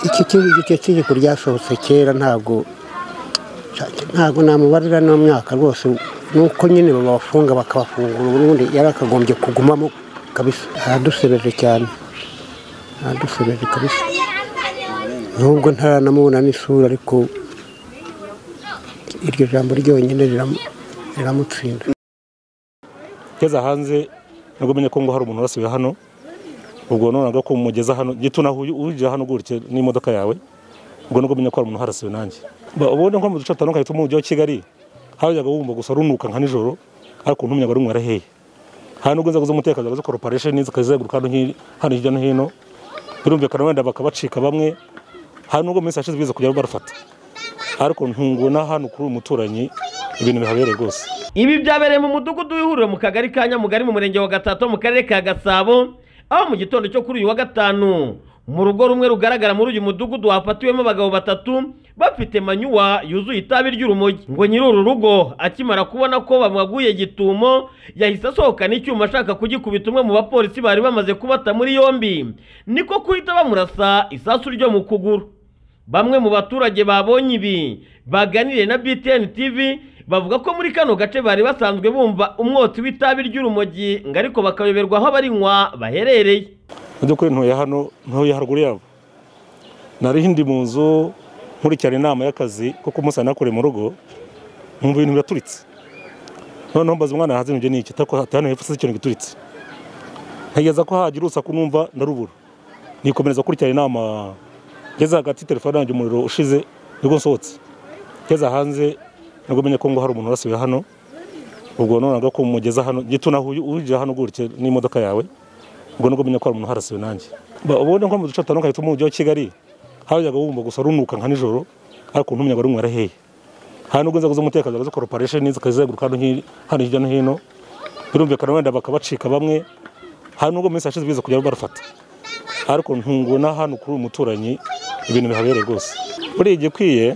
iki icyo tegeko ryasohotse kera ntabwo ntabwo namubarira n'umwaka rwose nuko nyine babafunga bakabafungura ubundi yari akagombye kugumamo kabisa aradusebeje cyane aradusebeje kabisa nubwo ntaranamubona n'isura ariko iryo jambo ryonyine riramutsinda ngeze hanze nabwo menye ko ngo hari umuntu urasiwe hano ubwo nonaga ko umugeza hano gito naho uje hano gutya n'imodoka yawe ubwo nubwo menye ko hari umuntu harasiwe nanjye ubone nko mu duce dutandukanye two mu mujyi wa Kigali hajyaga wumva gusa runuka nka nijoro ariko ntumenya ngo runywera hehe hari nubwo inzego z'umutekano zo corporation zikazenguruka hano hi- hano hirya no hino birumvikana wenda bakabacika bamwe hari nubwo mu minsi yashize biza kujya barafata ariko ntunguna hano kuri uyu muturanyi ibintu bihabereye rwose ibi byabereye mu mudugudu w'ihuriro mu kagari ka nyamugari mu murenge wa gatatu mu karere ka gasabo aho mu gitondo cyo kuri uyu wa gatanu mu rugo rumwe rugaragara muri uyu mudugudu hafatiwemo abagabo batatu bafite manyuwa yuzuye itabi ry'urumogi ngo nyiri uru rugo akimara kubona ko bamwaguye gitumo yahise asohokana icyuma ashaka kugikubita umwe mu bapolisi bari bamaze kubata muri yombi niko guhita bamurasa isasu ryo mu kuguru Bamwe mu baturage babonye ibi baganiriye na BTN TV bavuga ko muri kano gace bari basanzwe bumva umwotsi w'itabi ry'urumogi ngo ariko bakayoberwa aho abarinywa baherereye mu by'ukuri ntuye hano ntuye haruguru yabo nari ndi mu nzu nkurikirana inama y'akazi kuko umunsi nakore mu rugo nkumva ibintu biraturitse noneho mbaza umwana hanze nibyo ni iki atako hano hepfo se ikintu gituritse ntegereza ko hagira urusaku numva ndarubura nikomereza kurikirana inama ngeze hagati telefone yanjye umuriro ushize nibwo nsohotse ngeze hanze nibwo menye ko ngo hari umuntu urasiwe hano ubwo nonaga ko umugeza hano gito naho uje hano gutya n'imodoka yawe ubwo nubwo menye ko hari umuntu harasiwe nanjye Ba- ubone nko mu duce dutandukanye two mu mujyi wa Kigali hajyaga wumva gusa runuka nka nijoro ariko ntumenya ngo runywera hehe hari nubwo inzego z'umutekano zo corporation zikazenguruka hano hi- hano hirya no hino birumvikana wenda bakabacika bamwe hari nubwo mu minsi yashize biza kujya barafata ariko ntunguna hano kuri uyu muturanyi ibintu bihabereye rwose buriya igikwiye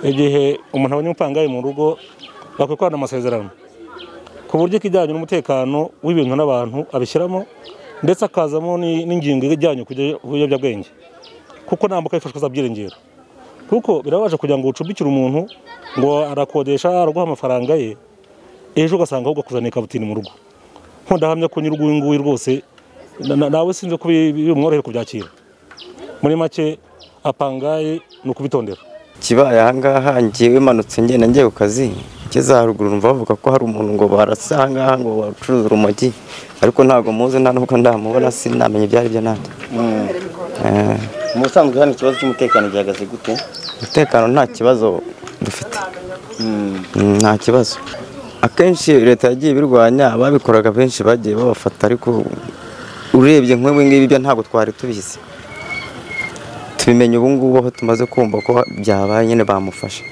igihe umuntu abonye umupangayi mu rugo bakwikorana amasezerano ku buryo ikijyanye n'umutekano w'ibintu n'abantu abishyiramo ndetse akazamo ni- n'ingingo ijyanye ku biyobyabwenge kuko nta mbuga yifashishwa z'abyiringiro kuko birabaje kugira ngo ucumbikire umuntu ngo arakodesha araguha amafaranga ye ejo ugasanga ahubwo akuzaniye kabutini mu rugo nkundahamya ko nyiri uyu nguyu rwose na- na- nawe sinzi ko bi- bi- bimworohera kubyakira muri make apangaye ni ukubitondera kibaye ahangaha ngewe imanutse ngenda ngiye ku kazi ngeze haruguru numva bavuga ko hari umuntu ngo barasa ahangaha ngo bacuruza urumogi ariko ntabwo muzi nta nubwo ndamubona sinamenye ibyo ari byo nanjye Eh, mu busanzwe hano ikibazo cy'umutekano gihagaze gute umutekano nta kibazo dufite Mm, nta kibazo akenshi leta yagiye ibirwanya ababikoraga benshi bagiye babafata ariko urebye nk'ubu ngibi byo ntabwo twari tubizi tubimenye ubu ngubu aho tumaze kumva ko byabaye nyine bamufashe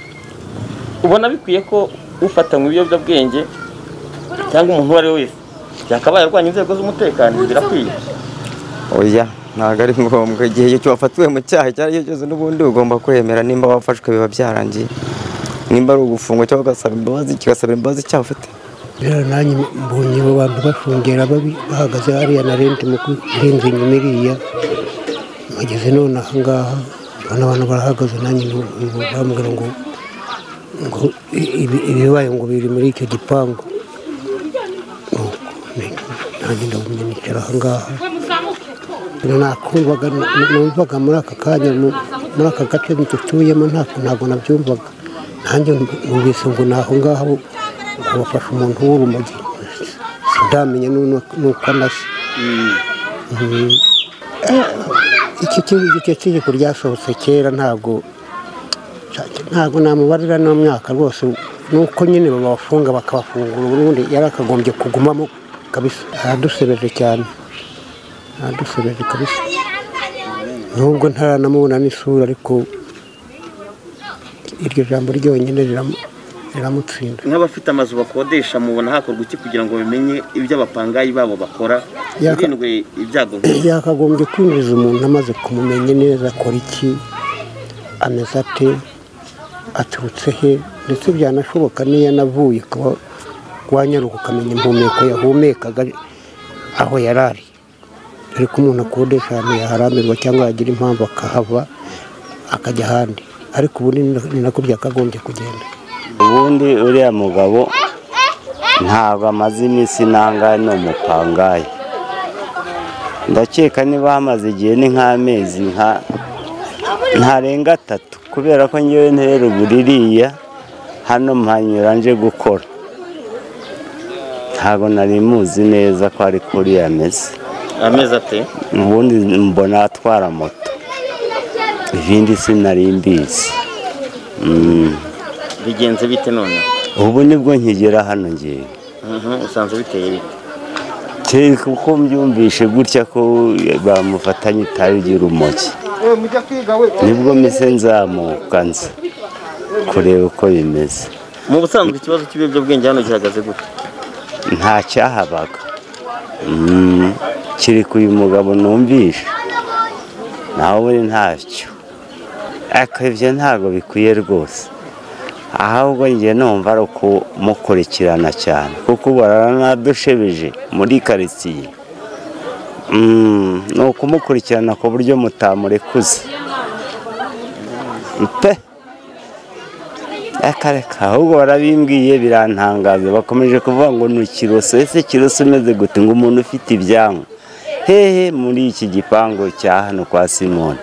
ubona bikwiye ko ufatanywe ibiyobyabwenge cyangwa umuntu uwo ari we wese yakabaye arwanya inzego z'umutekano birakwiye oya ntabwo ari ngombwa igihe icyo wafatiwe mu cyaha icyo ari cyo cyose n'ubundi ugomba kwemera nimba wafashwe biba byarangiye nimba ari ugufungwa cyangwa ugasaba imbabazi kigasabira imbabazi icyaha ufite rero nanjye mbonye abo bantu bashungera babi bahagaze hariya na rente mu kurenza inyuma iriya bageze none aha ngaha mbona abantu barahagaze nanjye ntu- ntu- bambwira ngo ngo i- ibi- ibibaye ngo biri muri icyo gipangu Nuko ni- nanjye ndagumye nicara aha ngaha nakumvaga numvaga muri aka kanya mu- muri aka gace dutuyemo ntabwo ntabwo nabyumvaga nanjye numvise ngo ni aho ngaho ngo bafashe umuntu w'urumogi sindamenya n'u- n'uko anasa Mm. iki ki- icyo tegeko ryasohotse kera ntabwo ntabwo namubarira n'umwaka rwose nuko nyine babafunga bakabafungura ubundi yari akagombye kugumamo kabisa aradusebeje cyane aradusebeje kabisa nubwo ntaranamubona n'isura ariko iryo jambo ryonyine riramu- riramutsinda nk'abafite amazu bakodesha mubona hakorwa iki kugira ngo bimenye ibyo abapangayi babo bakora Yaka- hirindwe ibyago nk'ibi yakagombye kwinjiza umuntu amaze kumumenya neza akora iki ameze ate aturutse he ndetse byanashoboka n'iyo yanavuye ukaba wanyaruka ukamenya impumeko yahumekaga aho yari ari ariko umuntu akodesha ahantu yaharambirwa cyangwa yagira impamvu akahava akajya ahandi ariko ubu ni na- ni nako byakagombye kugenda ubundi uriya mugabo ntabwo amaze iminsi nangaye ni umupangayi ndakeka niba hamaze igihe ni nk'amezi nka ntarenga atatu kubera ko ngewe ntera ubuririya hano mpanyura nje gukora ntabwo nari muzi neza ko ari kuri yameze amezi ate ubundi mbona atwara moto ibindi sinari mbizi Mm. bigenze bite none ubu nibwo nkigera hano ngewe Mhm, usanze biteye bite kereka uko mbyumvishe gutya ko bamufatanye itabi ry'urumogi nibwo mise nzamuka nza kureba uko bimeze mu busanzwe ikibazo cy'ibiyobyabwenge hano gihagaze gute nta cyahabaga Mm, kiri ku uyu mugabo numvishe nawe ubundi ntacyo ariko ibyo ntabwo bikwiye rwose ahubwo ngiye numva ari ukumukurikirana cyane kuko ubu aranadushebeje muri karitsiye Mm, ni ukumukurikirana ku buryo mutamurekuza pe akareka ahubwo barabimbwiye birantangaza bakomeje kuvuga ngo ni ikiroso ese kiroso umeze gute ngo umuntu ufite ibyanwa hehe muri iki gipangu cya hano kwa simoni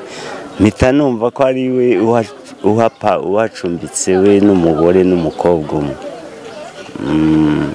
mpita numva ko ari we uha- uhapa uhacumbitse we n'umugore n'umukobwa umwe Mm,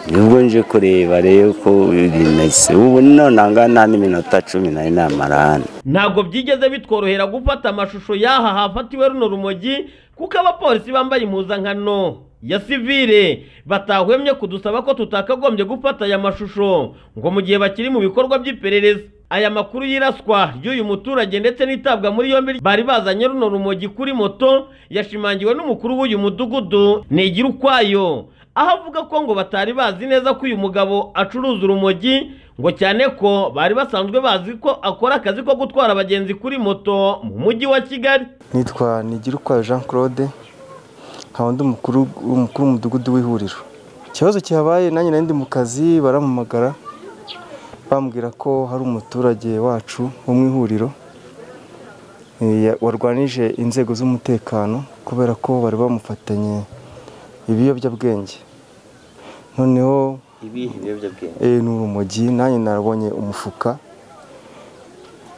nibwo nje kureba rero uko bimeze ubu none angana n'iminota cumi nari namara hano ntabwo byigeze bitworohera gufata amashusho y'aha hafatiwe runo rumogi kuko abapolisi bambaye impuzankano ya sivire batahwemye kudusaba ko tutakagombye gufata aya mashusho ngo mu gihe bakiri mu bikorwa by'iperereza aya makuru y'iraswa ry'uyu muturage ndetse n'itabwa muri yombi bari bazanye runo rumogi kuri moto yashimangiwe n'umukuru w'uyu mudugudu nigira ukwayo aho avuga ko ngo batari bazi neza ko uyu mugabo acuruza urumogi ngo cyane ko bari basanzwe bazi ko akora akazi ko gutwara abagenzi kuri moto mu mujyi wa kigali nitwa Nigirukwayo Jean Claude nkaba ndi umukuru umukuru w'umudugudu w'ihuriro ikibazo kihabaye nanjye nari ndi mu kazi barampamagara bambwira ko hari umuturage wacu wo mu ihuriro eh, ya- warwanije inzego z'umutekano kubera ko bari bamufatanye ibiyobyabwenge noneho ibihe ibiyobyabwenge eh, ni urumogi nanjye nabonye umufuka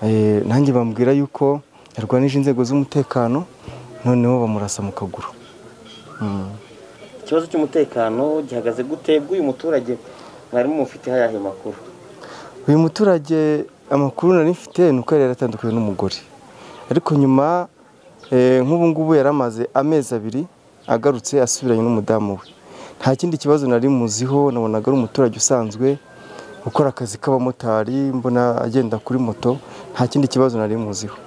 Eh, nanjye bambwira yuko yarwanije inzego z'umutekano noneho bamurasa mu kaguru Mm. ikibazo cy'umutekano gihagaze gute bw'uyu muturage mwarimu mufiteho ayahe makuru uyu muturage amakuru nari mfite ni uko yari yaratandukanye n'umugore ariko nyuma eh, nk'ubu ngubu yari amaze amezi abiri agarutse asubiranye n'umudamu we nta kindi kibazo nari muziho nabonaga ari umuturage usanzwe ukora akazi k'abamotari mbona agenda kuri moto nta kindi kibazo nari muziho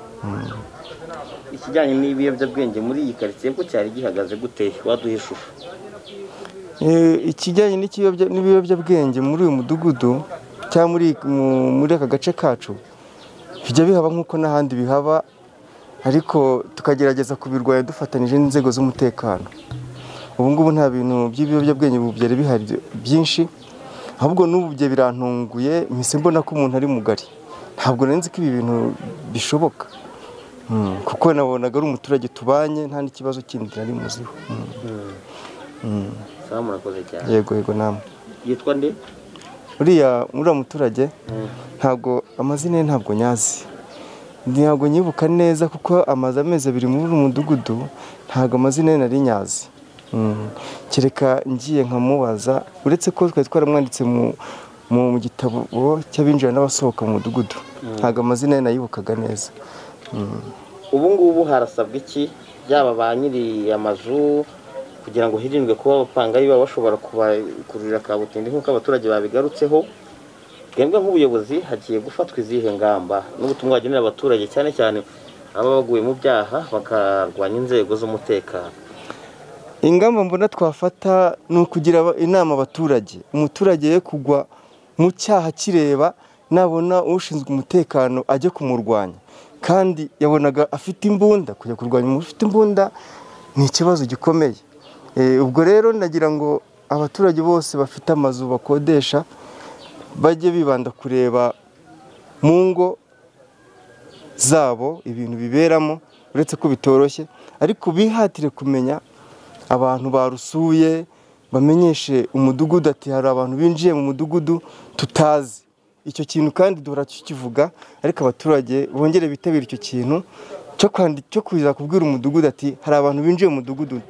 ikijyanye n'ibiyobyabwenge muri iyi karitsiye ko cyari gihagaze gute waduha ishusho Eh, ikijyanye n'ikiyobya- n'ibiyobyabwenge muri uyu mudugudu cyangwa muri mu- muri aka gace kacu bijya bihaba nk'uko n'ahandi bihaba ariko tukagerageza kubirwanya dufatanije n'inzego z'umutekano ubu ngubu nta bintu by'ibiyobyabwenge ubu byari bihari byinshi ahubwo n'ubu bye birantunguye mpise mbona ko umuntu ari mugari ntabwo nari nzi ko ibi bintu bishoboka Mm, kuko nabonaga ari umuturage tubanye nta n'ikibazo kindi nari muziho Mm, sawa murakoze cyane yego yego namwe yitwa nde uriya uriya muturage ntabwo amazina ye ntabwo nyazi ntabwo nyibuka neza kuko amaze amezi abiri muri uyu mudugudu ntabwo amazina ye nari nyazi Mm. kereka ngiye nkamubaza uretse ko twari twaramwanditse mu mu gitabo cy'abinjira n'abasohoka mu mudugudu ntabwo amazina ye nayibukaga neza ubu ngubu harasabwa iki byaba ba nyiri amazu kugira ngo hirindwe kuba abapangayi baba bashobora kubakururira ka butindi nk'uko abaturage babigarutseho twebwe nk'ubuyobozi hagiye gufatwa izihe ngamba n'ubutumwa bagenera abaturage cyane cyane ababa baguye mu byaha bakarwanya inzego z'umutekano ingamba mbona twafata ni ukugira aba- inama abaturage umuturage ye kugwa mu cyaha kireba nabona ushinzwe umutekano ajya kumurwanya kandi yabonaga afite imbunda kujya kurwanya umuntu ufite imbunda ni ikibazo gikomeye Eh, ubwo rero nagira ngo abaturage bose bafite amazu bakodesha bajye bibanda kureba mu ngo zabo ibintu biberamo uretse ko bitoroshye ariko bihatire kumenya abantu barusuye bamenyeshe umudugudu ati hari abantu binjiye mu mudugudu tutazi icyo kintu kandi duhora tukivuga ariko abaturage bongere bitabira icyo kintu cyo kwandi- cyo kuza kubwira umudugudu ati hari abantu binjiye mu mudugudu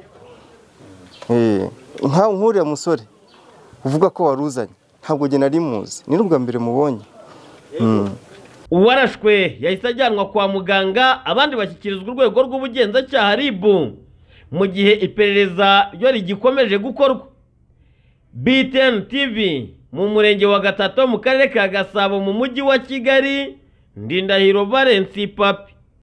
Eh, nka- nk'uriya musore uvuga ko waruzanye ntabwo njye nari muzi ni n'ubwa mbere mubonye uwarashwe yahise ajyanwa kwa muganga abandi bashyikirizwa urwego rw'ubugenzacyaha RIB mu gihe iperereza ryo rigikomeje gukorwa BTN TV mu murenge wa Gatato mu karere ka Gasabo mu mujyi wa Kigali Ndindahiro Valens Papi